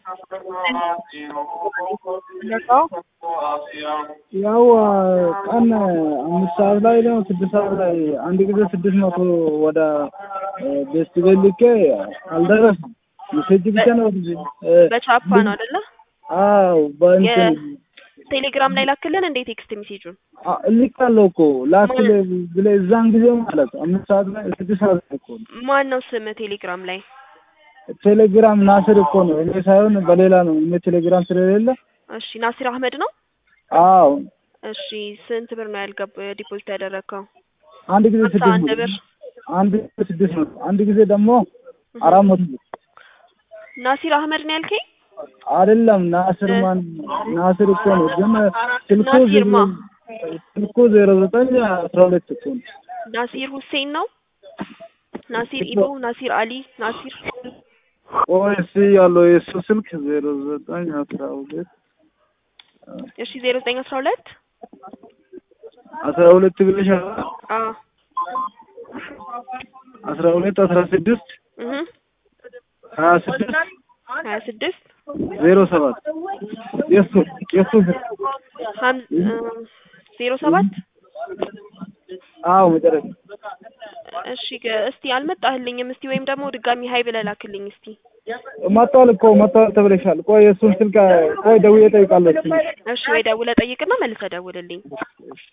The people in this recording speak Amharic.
ያው ቀን አምስት ሰዓት ላይ ነው ስድስት ሰዓት ላይ አንድ ጊዜ ስድስት መቶ ወደ ቤስት ቤት ልኬ አልደረሰም። ሜሴጅ ብቻ ነው በቻፓ ነው አይደለ? አዎ በእንትን ቴሌግራም ላይ ላክልን እንዴ ቴክስት ሜሴጁን አ- እልካለሁ እኮ ላክል ብለህ እዛን ጊዜ ማለት አምስት ሰዓት ላይ ስድስት ሰዓት ላይ እኮ ነው። ማን ነው ስም ቴሌግራም ላይ? ቴሌግራም ናስር እኮ ነው እኔ ሳይሆን በሌላ ነው። እኔ ቴሌግራም ስለሌለ እሺ ናሲር አህመድ ነው። አዎ እሺ ስንት ብር ነው ያልገብ ዲፖዚት ያደረግከው? አንድ ጊዜ ሀምሳ ስድስት አንድ መቶ ብር አንድ ጊዜ ስድስት መቶ አንድ ጊዜ ደግሞ አራት መቶ ብር ናሲር አህመድ ነው ያልከኝ? አይደለም ናስር ማን ናስር እኮ ነው ግን ስልኩ ናሲር ማ? ስልኩ ዜሮ ዘጠኝ አስራ ሁለት እኮ ነው ናሲር ሁሴን ነው። ናሲር ኢቦ፣ ናሲር አሊ፣ ናሲር ቆይ እስኪ ያለው የእሱ ስልክ ዜሮ ዘጠኝ አስራ ሁለት እሺ ዜሮ ዘጠኝ አስራ ሁለት አስራ ሁለት ብለሻል አ አስራ ሁለት አስራ ስድስት እህ ሀያ ስድስት ሀያ ስድስት ዜሮ ሰባት የእሱ የእሱ ስልክ ሀም ዜሮ ሰባት አዎ መጨረሻ እሺ ገ- እስቲ አልመጣህልኝም። እስቲ ወይም ደግሞ ድጋሚ ሀይ ብለህ ላክልኝ እስቲ። መጥቷል እኮ መጥቷል ተብለሻል። ቆይ የእሱን ስልክ ቆይ ደውዬ እጠይቃለሁ። እስኪ እሺ ወይ ደውለህ ጠይቅና መልሰህ ደውልልኝ።